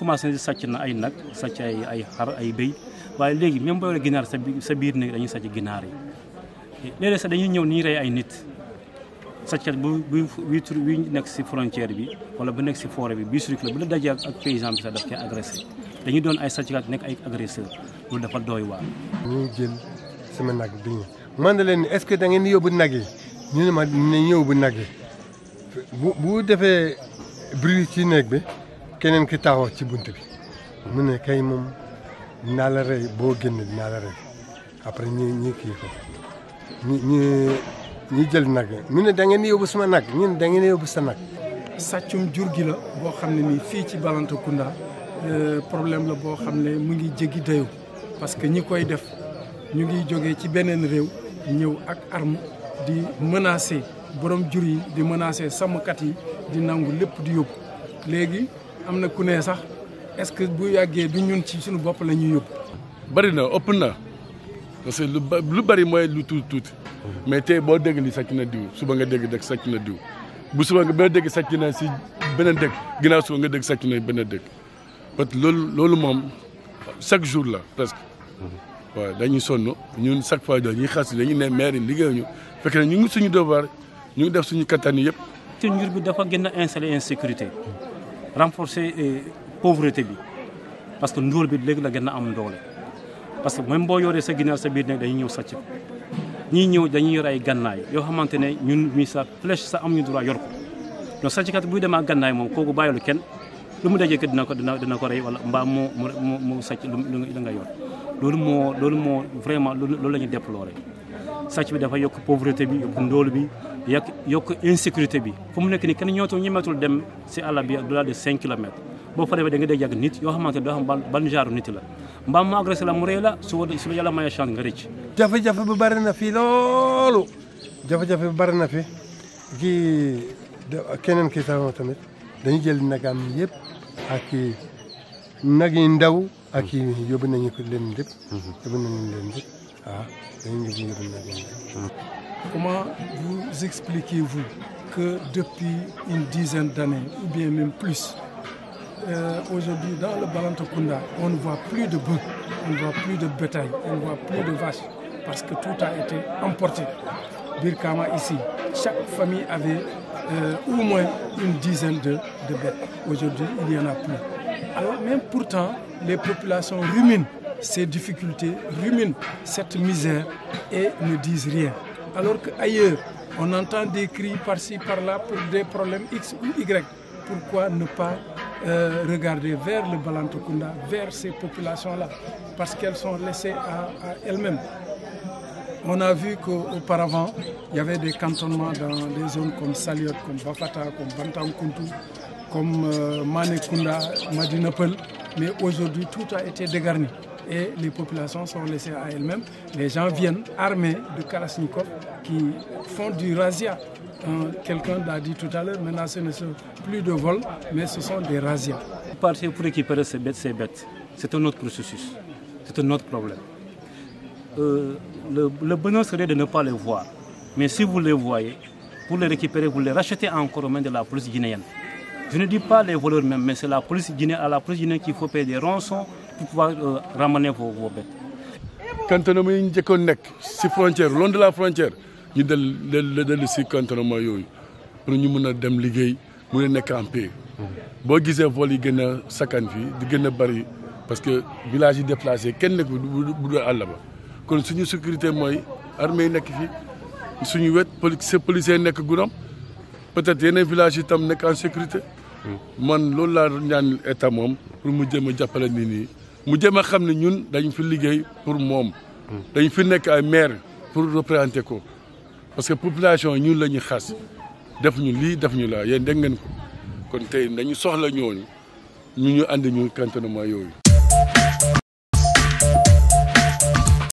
commencé sàcc na ay nag sàcc ay ay xar ay béy waaye léegi même boo yoree ginaar sa biir sa biir néeg dañuy sàcc ginaar yi léeg-léeg sax dañuy ñëw ni ñu rey ay nit sàccat bu bu bii tur bii nekk si frontière bi wala bu nekk si forêt bi bii circulé bu la dajee ak paysan bi sax daf koy agressé dañuy doon ay sàcckat nekk ay agresseur loolu dafa doy waar. ñu jël sama nag bi ñu man na leen est-ce que da ngeen di yóbbu nag yi ñu ne ma dinañ yóbbu nag yi bu bu defee bruit ci néeg bi keneen ki taxaw ci bunt bi mu ne kay moom dinaa la rey boo génn dinaa la rey après ñu ñu kii ko ñu ñu ñu jël nag yi mu ne da ngeen di yóbbu sama nag ñu ne da ngeen di yóbbu sa nag. sàccum jur gi la boo xam ne nii fii ci Balantacounda problème la boo xam ne mu ngi jéggi dayoo parce que ñi koy def ñu ngi jógee ci beneen réew ñëw ak arme di menacer borom jur yi di menacer sàmmkat yi di nangu lépp di yóbbu léegi am na ku ne sax est-ce que bu yàggee du ñun ci suñu bopp la ñuy yóbbu. bari na ëpp na parce que lu ba lu bari mooy lu tuuti tuuti mais tey boo dégg li sàcc na diw suba nga dégg dëkk sàcc na diw bu suba nga ba dégg sàcc na si beneen dëkk ginnaaw suba nga dégg sàcc na beneen dëkk parce que loolu loolu moom chaque jour la presque waaw dañuy sonn ñun chaque fois dañuy xas dañuy ne maire yi liggéeyuñu fekk na ñu ngi suñu devoir ñu ngi def suñu kattan yëpp. te njur bi dafa gën a installer insécurité renforcer pauvreté bi parce que ndóol bi léegi la gën a am doole parce que même boo yoree sa ginaar sa biir nag dañuy ñëw sàcc ko ñii ñëw dañuy yor ay gannaay yoo xamante ne ñun mi sa flèche sa am ñu droit yor ko donc sàcckat buy dem ak gannaay moom kooku bàyyilu kenn lu mu dajee ko dina ko dina dina ko rey wala mbaa mu mu mu sàcc lu lu nga yor loolu moo loolu moo vraiment loolu la ñu déplorer sàcc bi dafa yokk pauvreté bi yokk ndóol bi yokk yokk insécurité bi fu mu nekk nii kenn ñootu ñemeetul dem si àll bi au-delà de 5 kilomètres boo fa demee da nga dee yàgg nit yoo xamante ne doo xam ban ban genre nit la mbaam mu agressé la mu rëy la su su la yàlla mayee chance nga rëcc. jafe-jafe bu bari na fi loolu jafe-jafe bu bari na fi kii keneen ki taxaw tamit dañu jël nagam yëpp ak nag yi ndaw ak yi yóbbu nañu ko leen lépp. yóbbu nañu leen lépp waaw dañu yóbbu yóbbu nag yi Comment vous expliquez-vous que depuis une dizaine d'années ou bien même plus euh, aujourd'hui dans le Balantacounda on ne voit plus de bœufs, on ne voit plus de bétail, on ne voit plus de vaches parce que tout a été emporté. Birkama ici, chaque famille avait euh, au moins une dizaine de, de bêtes. Aujourd'hui, il n'y en a plus. Alors même pourtant, les populations ruminent ces difficultés, ruminent cette misère et ne disent rien. Alors qu'ailleurs, on entend des cris par-ci, par-là pour des problèmes X ou Y. Pourquoi ne pas euh, regarder vers le Balantokounda, vers ces populations-là Parce qu'elles sont laissées à, à elles-mêmes. On a vu qu'auparavant, il y avait des cantonnements dans des zones comme Saliot, comme Bafata, comme Bantankuntu, comme euh, Manekunda, Madinapel. Mais aujourd'hui, tout a été dégarni et les populations sont laissées à elles-mêmes. Les gens viennent armés de Kalachnikov qui font du razzia. Euh, Quelqu'un l'a dit tout à l'heure, maintenant ce ne sont plus de vols, mais ce sont des razzias. Partir pour récupérer ces bêtes, ces bêtes c'est un autre processus, c'est un autre problème. Euh, le, le bonheur serait de ne pas les voir. Mais si vous les voyez, pour les récupérer, vous les rachetez encore aux mains de la police guinéenne. Je ne dis pas les voleurs même, mais c'est la police guinéenne, à la police guinéenne qu'il faut payer des rançons pour pouvoir euh, ramener vos, vos bêtes. cantonnement yi ñu njëkkoon nekk si frontière long de la frontière ñu del del dellu si cantonnement yooyu pour ñu mun a dem liggéey mun a nekk en paix boo gisee vol yi gën a sakkan fii di gën a bëri parce que village yi déplacé kenn nekk bu dul àll ba kon suñu sécurité mooy armée yi nekk fii suñu wet police policier nekk Goudomp peut-être yeneen village yi tam nekk en sécurité man loolu laa ñaan état moom pour mu jëm a jàppale nit ñi mu jëm a xam ne ñun dañu fi liggéey pour moom dañu fi nekk ay maire pour représenter ko parce que population ñun la ñuy xas def ñu lii def ñu laa yéen dégg ngeen ko kon tey dañu soxla ñooñu ñu ñu àndi ñu cantonnement yooyu